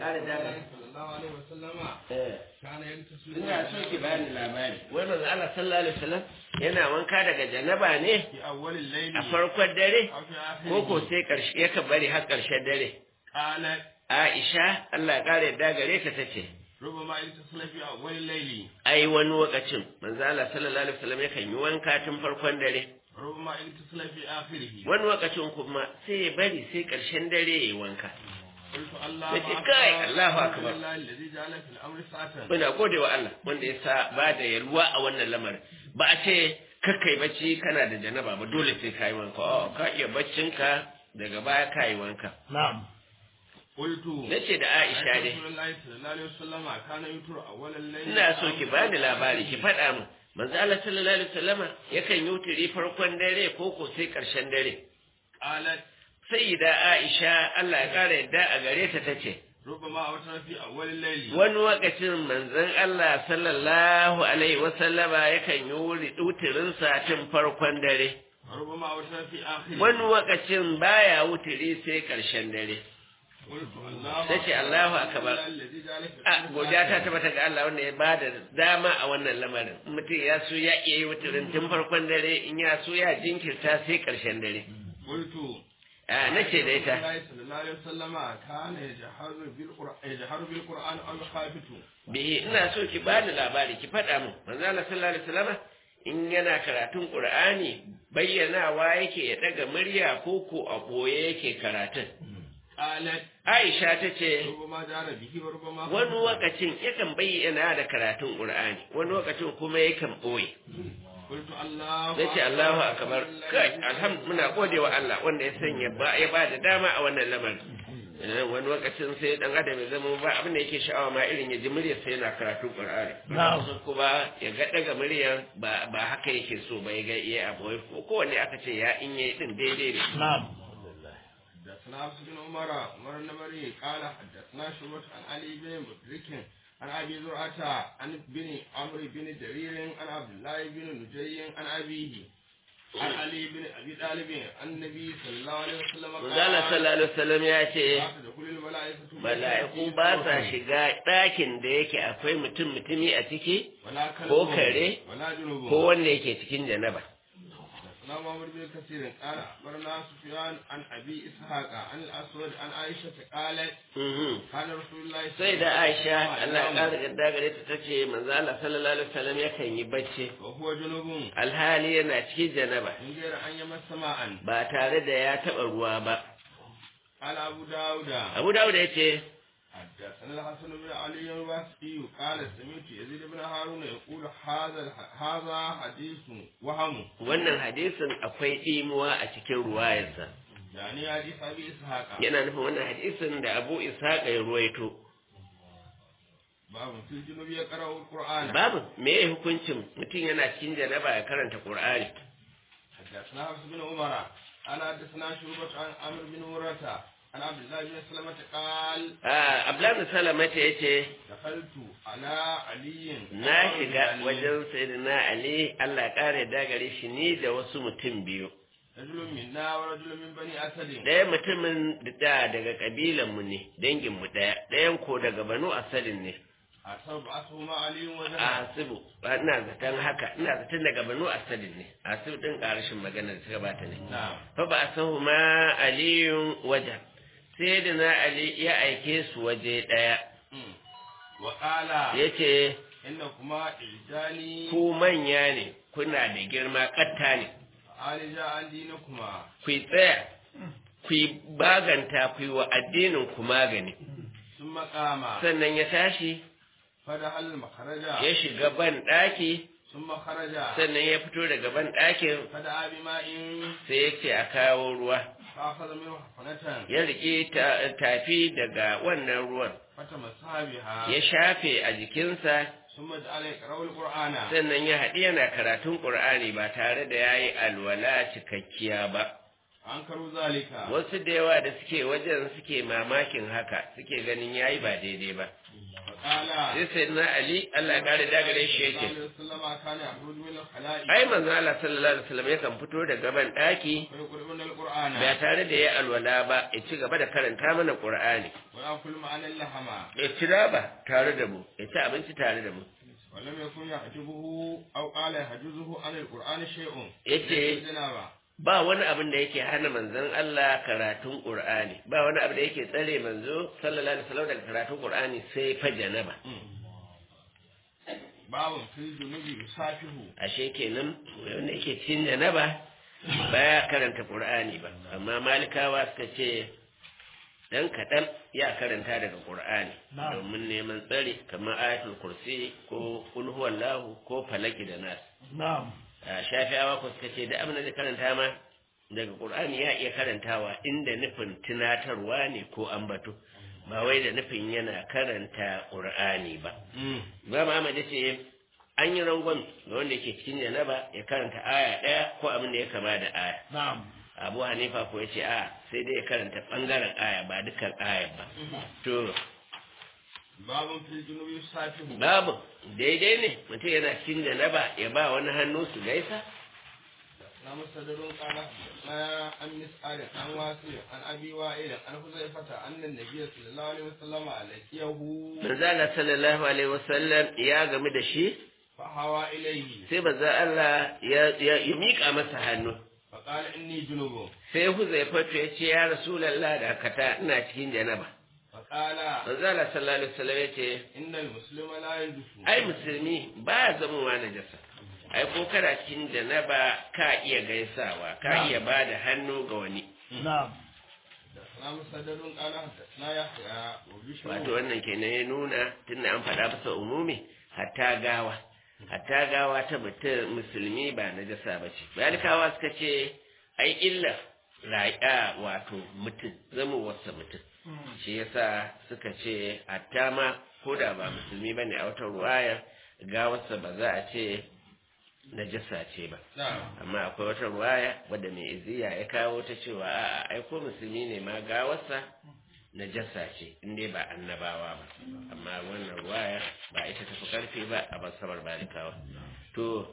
ƙara daga sallallahu alaihi wasallam eh kana yantasu ina so ki bani labari wai manzo Allah sallallahu alaihi wasallam yana wanka daga janaba ne fi awwalil layli a farkon dare aw fi akhirih ko ko sai karshe yaka bari har karshen dare qalat Aisha Allah ya ƙara yadda gare ta tace rubama yantasu fi awwalil layli ai wani lokacin manzo Allah sallallahu alaihi wasallam yakan yi wanka tun farkon dare rubama yantasu fi akhirih wani lokacin kuma sai ya bari sai karshen dare ya yi wanka قلت الله Yace, "Kai, Allahu akbar." الله الذي جعل في الامر ساعه muna gode wa Allah wanda ya sa ba da yalwa a wannan lamarin ba a ce kakkai bacci kana da janaba ba dole sai ka yi wanka oh ka iya baccinka daga baya ka yi wanka na'am قلت nace da Aisha dai رسول الله صلى الله عليه وسلم كان يتر اول الليل ina so ki bani labari ki faɗa min manzo Allah sallallahu alaihi wasallama yakan yi wuturi farkon dare ko ko sai ƙarshen dare قالت sayyida Aisha Allah ya ƙara yadda a gare ta tace ربما اوتر في اول الليل wani lokacin manzon Allah sallallahu alaihi wasallama yakan yi wuturinsa tun farkon dare ربما اوتر في اخره wani lokacin baya wuturi sai ƙarshen dare قلت الله Tace Allahu akbar. الذي جعل في a الأمر godiya ta ساعة. tabbata ga Allah wanda ya bada dama a wannan lamarin mutum ya so ya iya yi wuturin tun farkon dare in ya so ya jinkirta sai ƙarshen dare قلت a nace da ita الله صلى الله عليه وسلم كان يجهر بالقرآن يجهر بالقرآن أو يخافت bihi ina so ki bani labari ki faɗa min manzo Allah sallallahu alaihi wasallam in yana karatun Qur'ani bayyanawa yake ya daga murya ko ko a boye yake karatun قالت Aisha ta ce ربما جار به وربما wani lokacin yakan bayyana da karatun Qur'ani wani lokacin kuma yakan boye قلت الله nace Allahu akbar kai alhamdu muna gode wa Allah wanda ya sanya ba ya ba da dama a wannan lamarin Eh, wani lokacin sai dan adam ya zama ba abin da yake sha'awa ma irin ya ji muryar sai yana karatun Qur'ani Na'am. Wasu kuma ya ga daga muryar ba ba haka yake so ba ya ga iya abu ko kowanne aka ce ya in yayi din daidai ne na'am حدثنا حفص بن عمر عمر النمري قال حدثنا شعبة عن علي بن مدرك عن ابي زرعة عن بن عمرو بن جرير عن عبد الله بن نجي عن ابيه عن علي بن ابي طالب عن النبي صلى الله عليه وسلم Manzala sallallahu alaihi wasallam ya ce لا تدخل الملائكة mala'iku ba sa shiga ɗakin da yake akwai mutum mutumi a ciki ولا كلب ko kare ولا جنوب ko wanda yake cikin janaba حدثنا محمد بن كثير قال اخبرنا سفيان عن ابي اسحاق عن الاسود عن عائشه قالت Mhm. كان رسول الله sai da Aisha Allah ya قال ƙara gadda gare ta tace manzo Allah sallallahu alaihi wasallam yakan yi bacci وهو جنوب alhali yana cikin janaba من غير ان يمس ماء ba tare da ya taɓa ruwa ba قال ابو داود Abu Dawud ya ce حدثنا الحسن بن علي الواسطي قال سمعت يزيد بن هارون يقول هذا الح- هذا حديث وهم wannan hadisin akwai ɗimuwa a cikin ruwayarsa يعني حديث ابي اسحاق yana nufin wannan hadisin da Abu Ishaq ya ruwaito باب في الجنوب يقرا القران babu me ya hukuncin mutum yana cikin janaba ya karanta Qur'ani حدثنا حفص بن عمر قال حدثنا شعبة عن عمرو بن مرة عن عبد الله بن سلمة قال a Abdullahi Salama ta yace دخلت على علي na shiga wajen sayyidina Ali Allah ya kare da gare shi ni da wasu mutum biyu رجل منا ورجل من بني أسد ɗaya mutumin da daga kabilan mu ne dangin mu ɗaya ɗayan ko daga Banu Asalin ne أصابعتهما علي a وجهه Hasibu ina zaton haka ina zaton daga Banu Asalin ne Hasibu din ƙarashin magana da ta gabata ne نعم fa ba sahu ma aliyun wajen sai da na Ali ya aike su waje ɗaya مم. وقال ya ce إنكما إلجاني ku manya ne kuna da girma ƙatta ne عالجا عن دينكما ku yi tsaya ku yi baganta ku yi wa addinin ku magani ثم قام sannan ya tashi فدخل المخرج ya shiga ban ɗaki ثم خرج sannan ya fito daga ban ɗakin فدعا بماء sai ya ce a kawo ruwa فأخذ منه حفنة ya riƙe ta- tafi daga wannan ruwan فتمسها بها ya shafe a jikinsa ثم جعل يقرأ القرآن sannan ya haɗi yana karatun ƙur'ani ba tare da ya yi alwala cikakkiya ba أنكروا ذلك wasu da yawa da suke wajen suke mamakin haka suke ganin ya yi ba daidai ba قال sai sai na ali Allah ya kare dagare shi yake وسلم كان يخرج من الخلاء ai manzo Allah sallallahu alaihi wasallam yakan fito da gaban daki ويقول من القرآن ba tare da ya alwala ba ya ci gaba da karanta mana Qur'ani ويأكل معنا اللحم ya ci raba tare da mu ya ci abinci tare da mu ولم يكن يحجبه أو قال يحجزه عن القرآن شيء yace الجنابة ba wani abin da yake hana manzon Allah karatun Qur'ani ba wani abin da yake tsare manzo sallallahu alaihi wasallam daga karatun Qur'ani sai fa janaba باب في الجنوب يصافه ashe kenan wanda yake cikin janaba baya karanta Qur'ani ba amma malikawa suka ce dan kaɗan ya karanta daga Qur'ani domin neman tsari kamar ayatul kursi ko kul huwallahu ko falaki da nas Na'am. a shafi'awa ko suka ce da abin da zai karanta ma daga Qur'ani ya iya karantawa inda nufin tunatarwa ne ko ambato ba wai da nufin yana karanta Qur'ani ba ba Muhammad ce an yi rangon ga wanda yake cikin janaba ya karanta aya ɗaya ko abin da ya kama da aya Na'am. Abu Hanifa ko ya ce a sai dai ya karanta ɓangaren aya ba dukkan aya ba to باب في الجنوب يصافه babu daidai ne mutum yana cikin janaba ya ba wani hannu su gaisa نعم صدر قال ما عن مسعر عن واسع عن ابي وائل عن حذيفه ان النبي صلى الله عليه وسلم لقيه manzala sallallahu alaihi wasallam ya game da shi فهوى اليه sai manzo Allah ya ya ya mika masa hannu فقال اني جنوب sai Huzaifatu ya ce ya Rasulullah da kata ina cikin janaba فقال manzala sallallahu alaihi wasallam ya ce ان المسلم لا يندف ai musulmi ba zamowa najasa ai ko kana cikin janaba ka iya gaisawa ka iya bada hannu ga wani Na'am. نعم صدر قال حدثنا يحيى وبشر wato wannan kenan ya nuna tunda an faɗa masa umumi hatta gawa hatta gawa ta mutum musulmi ba najasa ba ce balikawa suka ce ai illa raƙa wato mutum zama wasa mutum shi yasa suka ce hatta ma ko da ba musulmi ba ne a wata ruwaya gawarsa ba za a ce najasa ce ba نعم amma akwai wata ruwaya wadda mai iziya ya kawo ta cewa a'a ai ko musulmi ne ma gawarsa najasa ce in dai ba annabawa ba amma wannan ruwaya ba ita tafi karfi ba a basabar balikawa to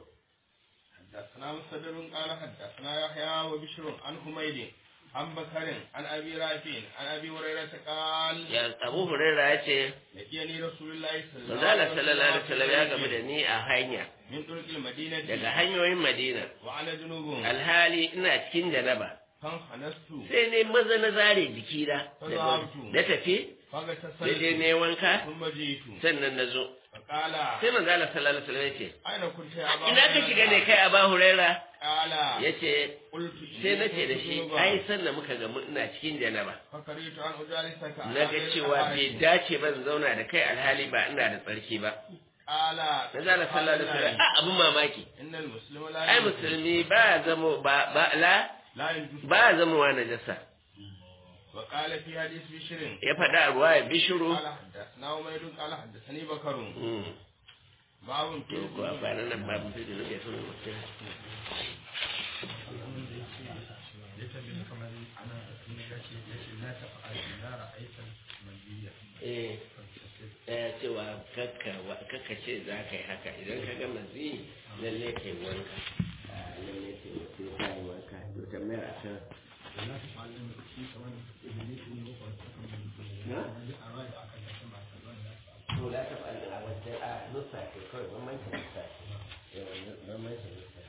حدثنا مسدد قال حدثنا يحيى وبشر عن حميد عن بكر عن ابي رافع عن ابي هريره قال ya abu hurairah ya ce لقيني رسول الله صلى الله manzala عليه sallallahu alaihi wasallam ya gamu da وسلم ni a hanya من طرق المدينه daga hanyoyin madina وعلى جنوب alhali ina cikin janaba فانخنست sai ne maza na zare jikina na tafi na je فاغتسلت ne wanka ثم جئت sannan na zo فقال sai manzala sallallahu alaihi wasallam ya ce اين كنت يا ابا ina ka shiga ne kai a ba huraira قال ya ce قلت sai na ce da shi ai sannan muka gamu ina cikin janaba فكرهت ان اجالسك na ga cewa bai dace ban zauna da kai alhali ba ina da tsarki ba قال na zala sallallahu alaihi wasallam a abin mamaki ان المسلم لا ai يجوز- musulmi ba zamo ba ba la لا يجوز ba zamowa najasa وقال في حديث بشر ya faɗa a ruwa ya bishuru قال حدثنا عمير قال حدثني بكر Mm. باب to ko a kwanan nan babu sai da nake son mutum eh eh cewa kakka wa- kakka ce za ka yi haka idan ka ga mazi lalle ka yi wanka Ah, lalle ka yi sai ka yi wanka to tambayar a kan na? to la ta fa'al a wajen a nusa ke kawai bambancin nusa ce yawan bambancin nusa